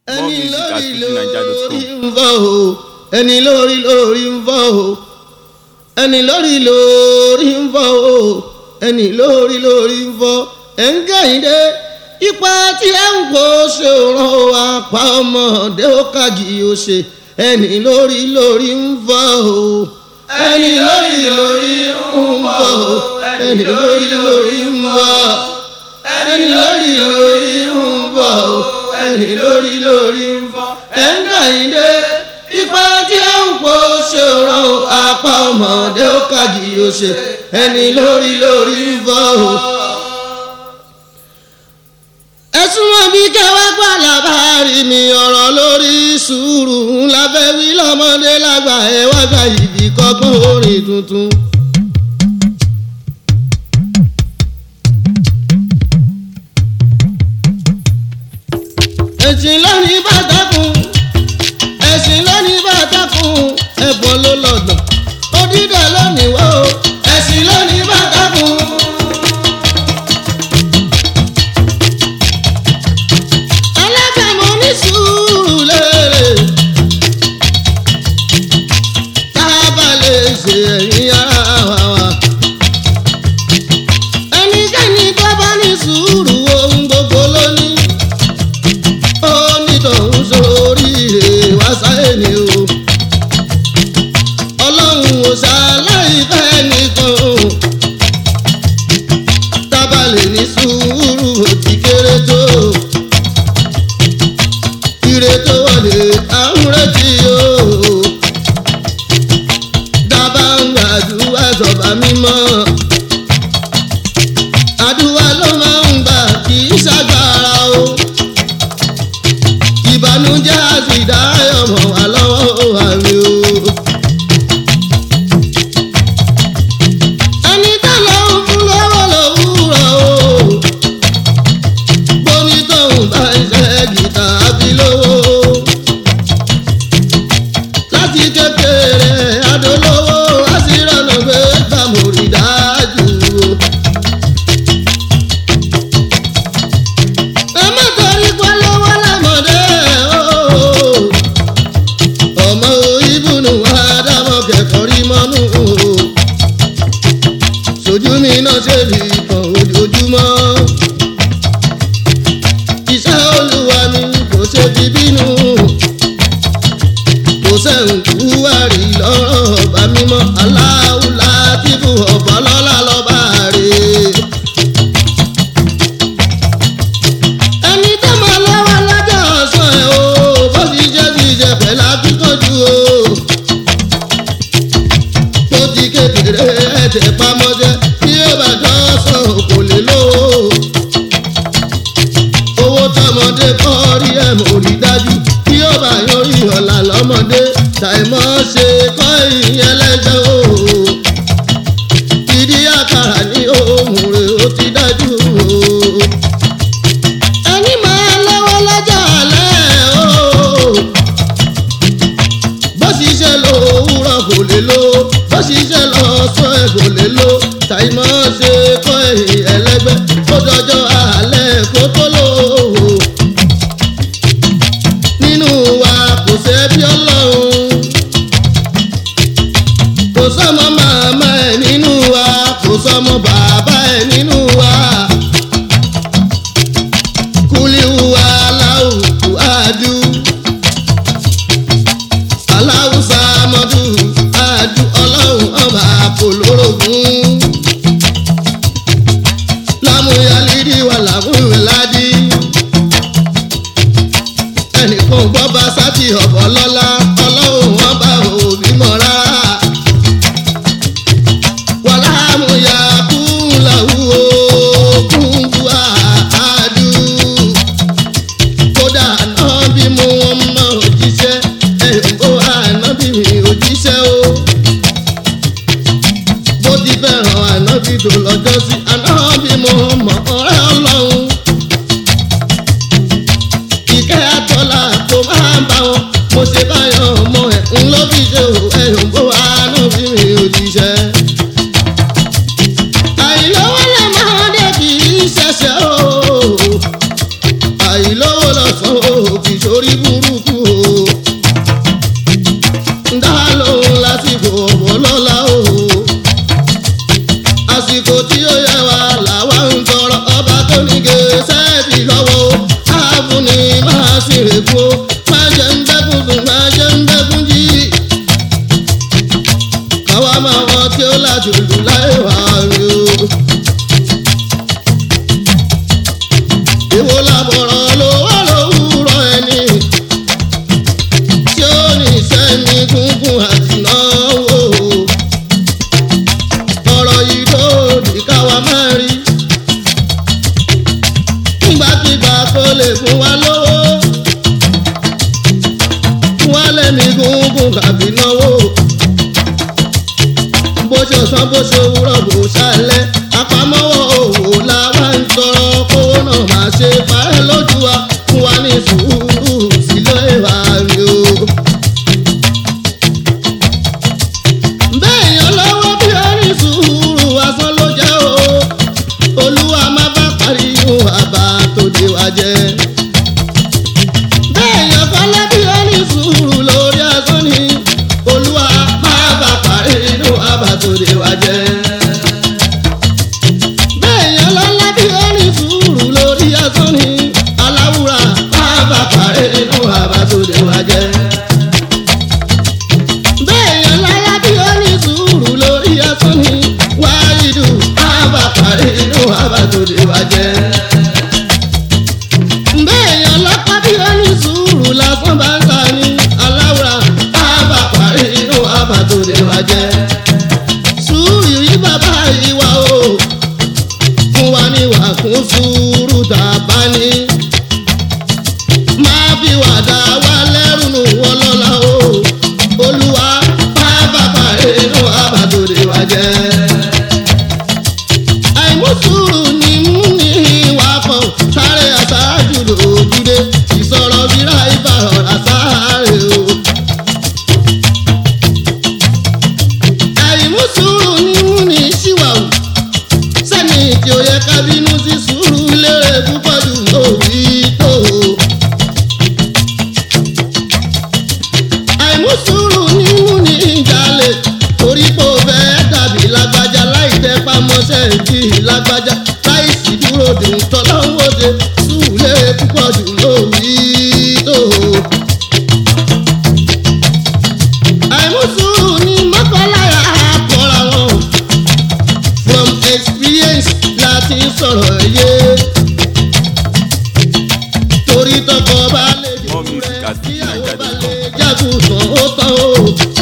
ẹni music at lórí lórí fujininja.com. ń fọ́ o ẹni lórí lórí ń fọ́ o ẹni lórí lórí ń fọ́ o ẹni lórí lórí ń fọ́ ẹ̀ ń kẹ́hìndé ipa tí ẹ ń kó ṣe ràn ó apá ọmọdé ó kàjì ó ṣe ẹni lórí lórí ń fọ́ o ẹni lórí lórí ń fọ́ o ẹni lórí lórí ń fọ́ ẹni lórí lórí ń fọ́ o ẹni lórí lórí ń fọ́ ẹ̀ ń kẹ́hìndé ipa tí ẹ ń kó ṣe ràn ó apá ọmọdé ó kàjì ó ṣe ẹni lórí lórí ń fọ́ o ẹ̀sùn wọn bí kẹwàá gbà lábàárí mi ọ̀rọ̀ lórí sùúrù ńlá fẹ́ wí lọ́mọdé lágbà ẹ̀ wá gba ìbí kọ́gbọ́n orin tuntun. ẹ̀sìn lónìí bàtàkùn ẹ̀sìn lónìí bàtàkùn ẹ̀bùn ló lọ́dọ̀ òdìdẹ lónìí wọ́ ẹ̀sìn lónìí bàtàkùn. alábẹ̀mọ́ ní sùúrù lérè tá a bá lè ṣe ẹ̀yìn ara wa wa. ẹnikẹ́ni tó bá ní sùúrù ohun gbogbo ló ní. ó ní tòun sóríire wá sáyé ni o. ọlọ́run ò ṣàlàyé fẹ́ nìkan o. tá a bá lè ní sùúrù ó ti kéré tó ire tó wọlé àwọn retí o. dábàá ń gbàdúrà sọ̀bà mímọ́. àdúrà ló máa ń gbà kì í ṣàgbára o. ìbànújẹ́ àti ìdáyọ̀ mọ̀ wá lọ́wọ́ àmì o. ẹni tá lọ ń fún lọ́wọ́ lòwúrọ̀ o bóní tóun bá ń ṣe gìtá àbí lówó. láti kékeré adolówó àṣírànà pé gbàmùrì dájú o. ẹ má torí pé lọ́wọ́ lámọ̀dé o. ọmọ ìbùnú àdámọ̀ kẹ̀kọ́ rí mọ́nú o. sojú mi náà ṣe bí kan ojoojúmọ́ iṣẹ́ olúwa mi kò ṣe fi bínú kò sẹ́hùn kú àrí lọ́rọ̀ bá mímọ́ aláwùlá tìbú ọ̀bọ̀ lọ́la lọ́ba rè. ẹni tó máa lọ́wọ́ lọ́jọ́ ọ̀sán ẹ̀ o bó ti jẹ́ ti jẹ́ pẹ̀lú akíkanjú o. bó ti kékeré ẹ̀jẹ̀ pamọ́jẹ́ bí ó bá dọ́sán kò lè lówó owó tọmọdé kọ́ rí ẹ̀ mò rí dájú kí ó bá yọrí ọ̀la lọ́mọdé ṣàìmọ́ ṣe kọ́ ìyẹn lẹ́jọ́ o. ìdí àkàrà ní ohun rẹ̀ ó ti dájú o. ẹni máa lọ́wọ́ lọ́jọ́ alẹ́ o. bó ṣiṣẹ́ lówùrọ̀ kò lè lo bó ṣiṣẹ́ lọ́sọ̀ ẹ̀ kò lè lo ṣàìmọ́ ṣe kọ́ ìyẹn lẹ́gbẹ́ kó dọjọ́ alẹ́ kó tó lò ó nínú wa kò sẹ́bí ọlọ́run kò sọ́mọ màmá ẹ̀ nínú wa kò sọ́mọ bàbá ẹ̀ nínú wa kúlíwù aláwù àdú aláwùsá mọ́dù àdú ọlọ́run ọba kò lórogún lámúyálídì wà lámúyáládì ẹnìkan gbọ́ bá sátì ọ̀bọ̀ lọ́la ọlọ́run wọn bá òbí mọ́ rárá. wàlá àmúyá kúńláwù ó kúńbù àádú. kódà náà bí mo wọn mọ òjíṣẹ́ ẹ̀yìnbó àná bí mi òjíṣẹ́ o. bó ti fẹ́ràn àná bí tó lọ́jọ́ sí àná bí mo mọ ọ̀rẹ́ ọlọ́run ìkẹ́ àtọ́lá kò máa bá wọn mo ṣe báyọ̀ orí burúkú o dá lóhùn lásìkò ọlọ́lá o àsìkò tí ó yẹ wá làwa ń tọrọ ọba tó ní gẹ̀ẹ́sẹ̀tì lọ́wọ́ o ààbùn ni máa sì rè kú o máa jẹ ń bẹ́kùn sùn máa jẹ ń bẹ́kùn jí káwa máa wọ́n tí ó láti lù láì wá rí o. Èwo làbọ̀rọ̀ ló wà lówùrọ̀ ẹni tí ó ní sẹ́ni gúngún àti náwó. Ọ̀rọ̀ yìí lòdì káwa máa rí. Nígbàkigbà kó lè fún wa lówó. Fún wa lẹ́ni gúngún kàbí náwó. Bó ṣe ọ̀sán bó ṣe òwúrọ̀ bó ṣálẹ̀. Àpamọ́wọ́ òwò làwa ń tọrọ kówó náà máa ṣe parẹ́ lójú wa. Fún wa ní sùúrù sílé wa rí o. Béèyàn lọ́wọ́ bí ó ní sùúrù asán ló jẹ́ o. Olúwa má bá parí ihun àbá tó dé wa jẹ́. Béèyàn kọ́lé bí ó ní sùúrù lórí asán ni. Olúwa má bá parí ihun àbá tó dé wa jẹ́. Béèyàn lọ́lá bí ó ní sùúrù lórí asán ni. Aláwùrà má bá parí ihun àbá tó dé wa jẹ́ béèyàn láyá bí ó ní sùúrù lórí ẹsùn ni wáyídù àbàkàrí inú àbàtòdè wa jẹ́. béèyàn lọ́pàá bí ó ní sùúrù lásán bá ń ta ni aláwùrà àbàkàrí inú àbàtòdè wa jẹ́. sùúrù yí bàbá ìwà o fún wa ní wà kún sùúrù tàbá ní máa fi wàdà wá lẹ́rù nù wọ́n lọ́la o olúwa pápápá inú àbàdòdè wa jẹ́. àìmúsùrù ni mú ní ìwà kan sáré aṣáájú lòdùdé ìsọ̀rọ̀ bíra ibà ọ̀rá sáré o. àìmúsùrù ni mú ní ṣíwàwù sẹ́ni tí ó yẹ ká bínú sí sùúrù lérè púpọ̀ jù lórí tó o. àìmúsùúrù ní mú ní ìjàlè torí pé ó fẹ́ dàbí lágbájá láì tẹ pamọ́ṣẹ́ bí lágbájá láì sì dúró dùn tọ́lọ́wọ́de sùúlẹ̀ púpọ̀ jù lórí tó. àìmúsùúrù ní mọ́kànláyà kọ́ra wọn from experience láti sọ̀rọ̀ yé torí tọkọ bá lè More dùn music rẹ at kíyàwó bá lè nigeria.com. jágùntàn ó tán o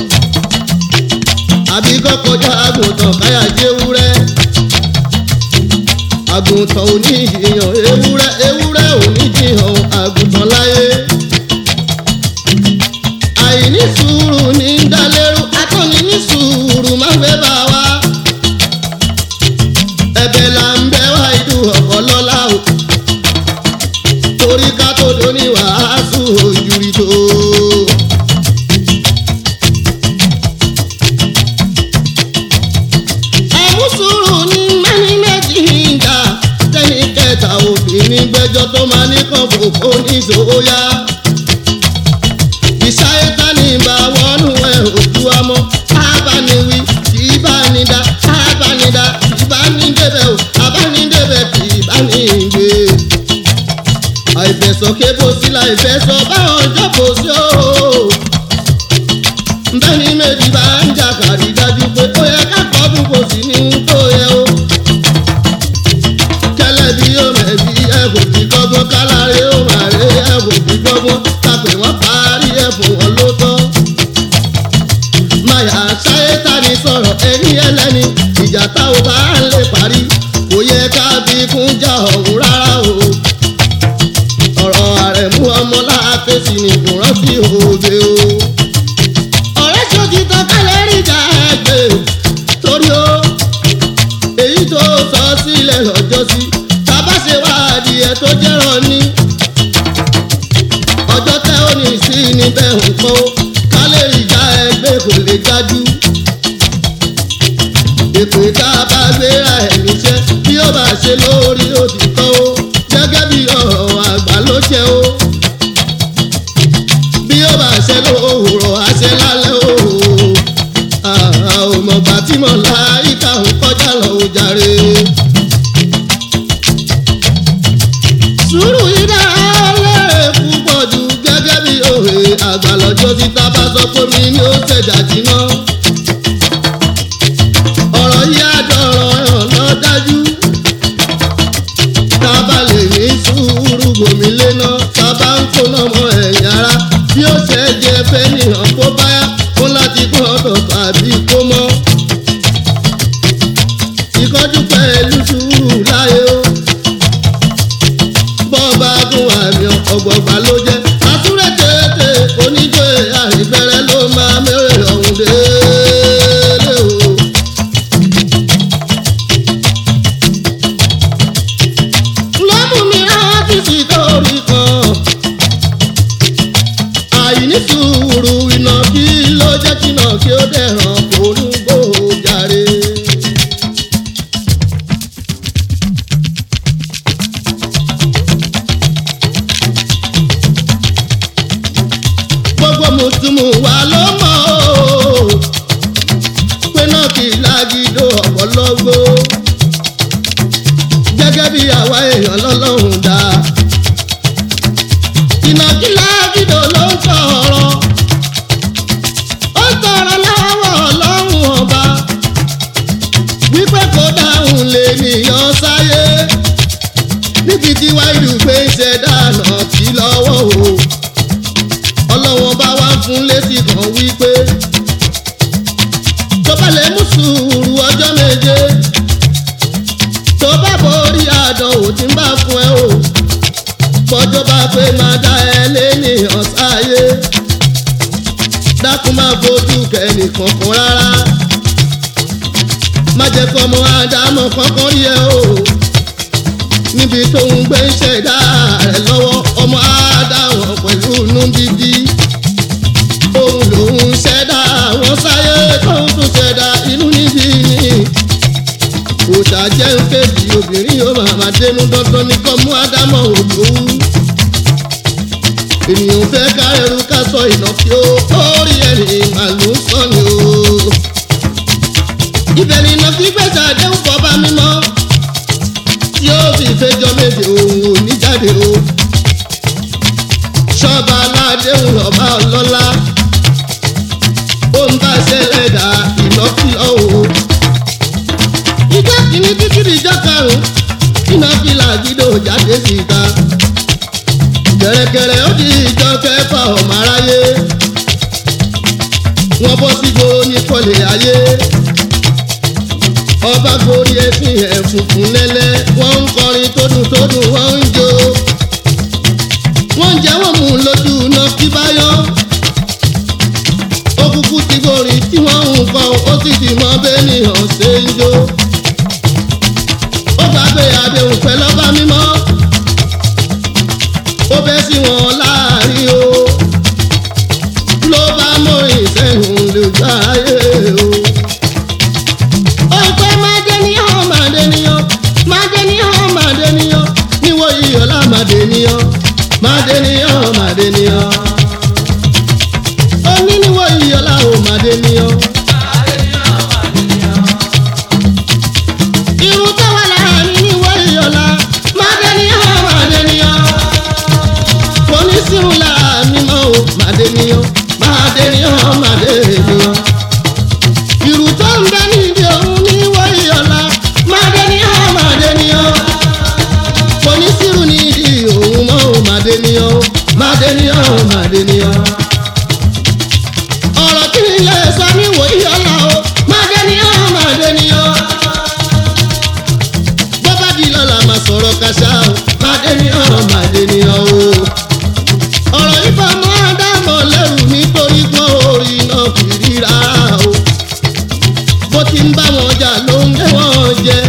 àbí kọ́kọ́já àgùntàn káyà jẹ́wúrẹ́ àgùntàn ò ní ìyàn ewúrẹ́ ewúrẹ́ ò ní jiyàn àgùntàn láyé àìní sùúrù ní dálérú akọni ní sùúrù má fẹ́ bá wa ẹ̀bẹ̀ là ń bẹ̀ wá ìdú ọ̀pọ̀ lọ́la o torí ká tó do ní wàásù ojúrí tó. àmúsùrù ní mẹ́ni méjì ń jà tẹ́ni kẹta obìnrin gbẹ́jọ́ tó máa ní kàn fòkó ní ìṣòwòyá. ìṣayé ta ní ìbá wọnú ẹ̀ òjú ọmọ abániwí kì í bá ní dá abánidá kì í bá ní débẹ̀ o abánidébẹ̀ kì í bá ní gbé àìfẹsọ̀kẹ́ bó sí láìfẹsọ̀ báwọn jókòó sí o. bẹ́ẹ̀ni méjì bá ń jà kàrí dájú pé ó yẹ ká kọ́dún kò sí ní ń tó yẹ o. kẹlẹ́ bí yóò mẹ̀bí ẹ kò fi kọ́gbọ́n kálárẹ̀ ó máa rẹ̀ ẹ kò fi kọ́gbọ́n kápẹ́ wọ́n parí ẹ̀ fún wọn ló tán. máyà ṣáyé tani sọ̀rọ̀ ẹni ẹlẹ́ni ìjà táwọn bá ń lè parí kò yẹ ká bí kún jà ọ̀hún rárá o ọ̀rọ̀ àrẹ̀mú ọmọ láàfẹ́sì ni kò rántí òde o. ọ̀rẹ́ ṣojú tán kálẹ̀ rí ìjà ẹgbẹ́ torí o èyí tó sọ sílẹ̀ lọ́jọ́ sí tábà ṣe wá adìẹ tó jẹ́ràn ní. ọjọ́ tẹ́ ó ní sí níbẹ̀ nǹkan o kálẹ̀ rí ìjà ẹgbẹ́ kò lè jájú. ètò ìta bá gbéra ẹ̀ níṣẹ́ bí ó bá ṣe lórí òtítọ́ o gẹ́gẹ́ bí ọ̀rọ̀ àgbà ló jẹ́ o. àṣẹ lálẹ́ o àmọ̀gbà tí mo láyìíká ń kọjá lọ ò jàre. sùúrù yìí dá lẹ́rẹ̀ púpọ̀ jù gẹ́gẹ́ bí òwe àgbà lọ́jọ́ tí tá bá sọ pé mi ni ó tẹ̀jà jiná. ọ̀rọ̀ yìí àjọrọ̀ ọ̀nà dájú. tá a bá lè ní sùúrù gòmí léná tá a bá ń kóná mọ́ ẹ̀yìn ara bí ó ṣe jẹ fẹ́nìyàn kó báyà kó láti kó ọ̀dọ̀ tàbí kó mọ́. ìkọ́jú pẹ̀lú sùúrù láyé o bọ́ọ̀bá gún àmì ọ̀gbọ̀gbà ló jẹ́ àtúrẹ́ tètè oníjó àìbẹ̀rẹ̀ ló máa mẹ́rẹ̀ ọ̀hún délé o. lọ́mú mi rántí sí torí kan àìní sùúrù iná kí ló jẹ́ kínà kí ó dẹ̀ràn kó ní gbòòjàre. gbogbo mùsùlùmù wa ló mọ̀ o pé náà kì í lágídó ọ̀pọ̀lọ́gbó gẹ́gẹ́ bí àwa èèyàn lọ́lọ́run dá ìnàkí lágídó ló ń sọ̀rọ̀ ó sọ̀rọ̀ lọ́wọ́ ọlọ́run ọba wípé kó dáhùn lè nìyàn sáyé níbi tí wáyé gbé ṣẹ̀dá náà sí lọ́wọ́ o ọlọ́wọ́n bá wá fún létí kan wípé tó bá lè mú sùúrù ọjọ́ méje tó bá borí àdánwò tí ń bá fún ẹ o bọ́jọ́ bá pé máa dá ẹ lénìyàn sáyé dákun máa fojú kẹ́ni kankan rárá má jẹ́ kọ́ ọmọ àdámọ̀ kankan rí ẹ o níbi tó ń gbé ṣẹ̀dá rẹ̀ lọ́wọ́ ọmọ àdáwọn pẹ̀lú inú dídí òun lòun ṣẹ̀dá àwọn sáyé tóun tún ṣẹ̀dá inú níbí ni òòṣà jẹ́ ń kéjì obìnrin yóò máa máa dénú dandan ní kọ́ mú ádámọ̀ òjò wú ènìyàn fẹ́ kárẹ̀rù ká sọ ìnàkí ó orí ẹni màlúù sọ ni o ibẹ̀ ni ìnàkí gbèsè àdéhùn kọ́ bá mímọ́ tí ó fi fẹjọ́ méje òun ò ní jáde o. ṣọ́ba aládéhùn lọ́ba ọlọ́lá ó ń bá ṣẹlẹ̀ dà ìlọ́kìlọ́ o. ìjọ kìíní títí di ìjọ karùn-ún iná fìlà gídò jáde síta. kẹ̀rẹ̀kẹ̀rẹ̀ ó di ìjọ kẹfà ọmọ aráyé. wọ́n bọ́ sí gbòòrò ní kọ́lé ayé ọba gorí ẹsìn ẹ̀ funfun lẹ́lẹ́ wọ́n ń kọrin tó dùn tó dùn wọ́n ń jó wọ́n ń jẹ́ wọ́n mú un lójú iná kí bá yọ òkùnkùn ti gorí tí wọ́n ń kọ́ ó sì ti mọ bẹ́ẹ̀nìyàn ṣe ń jó ó gbàgbé àdéhùn pẹ̀lú ọba mímọ́ ó bẹ́ sí wọn láàrin o ló bá mọ ìṣẹ́hùn lójú ayé o ọpẹ mádéníyàn mádéníyàn mádéníyàn mádéníyàn níwọ iyọlá mádéníyàn mádéníyàn mádéníyàn oní níwọ iyọlá o mádéníyàn. irun tó wà láàrin níwọ iyọlá mádéníyàn mádéníyàn kò ní sírun láàrin mọ́ o mádéníyàn mádéníyàn mádéníyàn ìrù tó ń bẹ níbi òun ní wọ́ọ̀yì ọ̀la máde ní ọ́ máde ní ọ́ kò ní sírù níbi òun mọ́ ò máde ní ọ́ máde ní ọ́ máde ní ọ́. ọ̀rọ̀ kí ni ilé sọ ní wòye ọ̀la o máde ní ọ́ máde ní ọ́. bọ́bá di lọ́la máa sọ̀rọ̀ kàṣà o máde ní ọ́ máde ní ọ́ o. ọ̀rọ̀ yìí bá mọ́ àdámọ̀ lẹ́rù nítorí pọ́n orí náà kiri rárá o bó ti ń bá wọn jà ló ń gé wọn jẹ.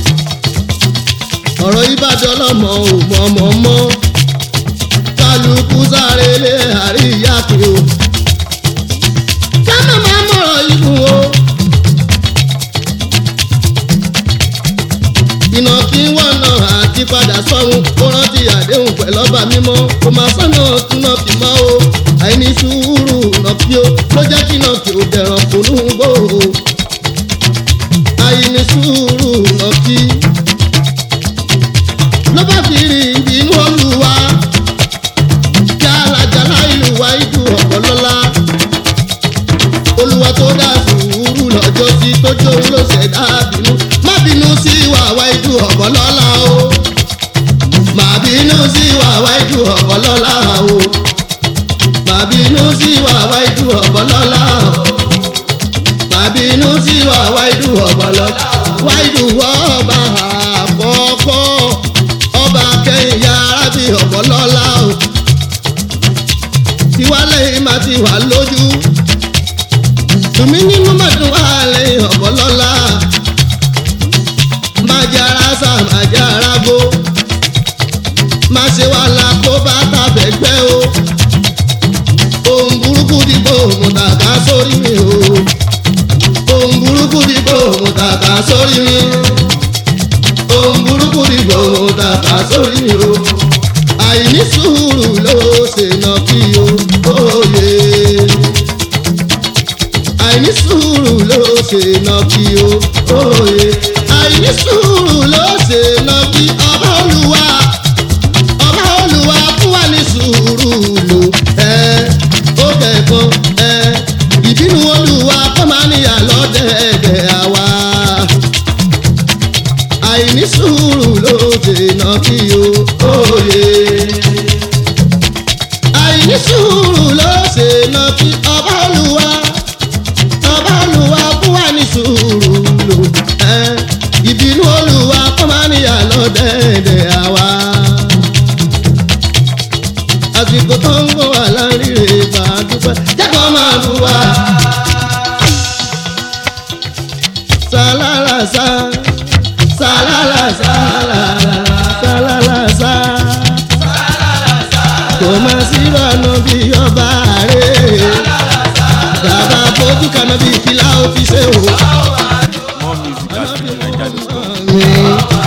ọ̀rọ̀ ìbàdàn lọ́mọ ò mọ̀mọ́ mọ́ kálukú sáré lé àríyá pé o. ká má má mọ̀rọ̀ ikùn o. ìnà kí wọ́n nà àti padà sọ́run kó rántí àdé. ṣàdéhùn pẹ̀lú ọba mímọ́ kò máa sọ́nà túnà fi mọ́ o àìní sùúrù nà fi o ló jẹ́ kí nà fi ò dẹ̀ràn kò nù gbò o àìní sùúrù nà fi ló bá fi rí ìbínú olúwa jálajàlá ìlú wa ìlú ọ̀pọ̀lọ́lá olúwa tó dá sùúrù lọ́jọ́ sí tó jóun ló ṣẹ̀dá bínú má bínú sí wàwá ìlú ọ̀pọ̀lọ́lá o má bínú sí wàwá ìlú ọ̀pọ̀lọ́lá o má bínú sí wàwá ìlú ọ̀pọ̀lọ́lá o má bínú sí wàwá ìlú ọ̀pọ̀lọ́lá wáìdù ọba àkọ́kọ́ ọba kẹ́yìn yàrá bí ọ̀pọ̀lọ́lá o tiwálé má ti wà lójú tùmí nínú mọ̀tún wà lẹ́yìn ọ̀pọ̀lọ́lá má jára sá má jára gbó má ṣe wà lákó bá tàbẹ̀ gbẹ́ o ohun burúkú dìbò mo tàkà sórí mi o ohun burúkú dìbò mo tàkà sórí mi ohun burúkú dìbò mo tàkà sórí mi o àìní sùúrù ló ṣe nà kí o òye àìní sùúrù ló ṣe nà kí o òye àìní sùúrù ló ṣe nà kí ọba olúwa ọba olúwa fún wa ní sùúrù lò ẹ ó kẹ̀kan ẹ ìbínú olúwa kọ́ máa níyà lọ́dẹ̀ẹ̀dẹ̀ àwa àìní sùúrù ló ṣe nà kí o òye àìní sùúrù ló ṣe nà kí ọba olúwa ọba olúwa fún wa ní sùúrù lò ẹ ìbínú olúwa kọ́ máa níyà lọ́dẹ̀ẹ̀dẹ̀ àwa àsìkò tó ń bọ̀ wá láríre máa dúpẹ́ jẹ́kọ̀ọ́ máa bù wá. sàlálàsà sàlálàsà sàlálàsà kò má sí bọ́ọ̀nù bí ọba rẹ̀ bàbá fojú kaná bí fìlà ó fi ṣe wò. More music at Nigeria.com. mi.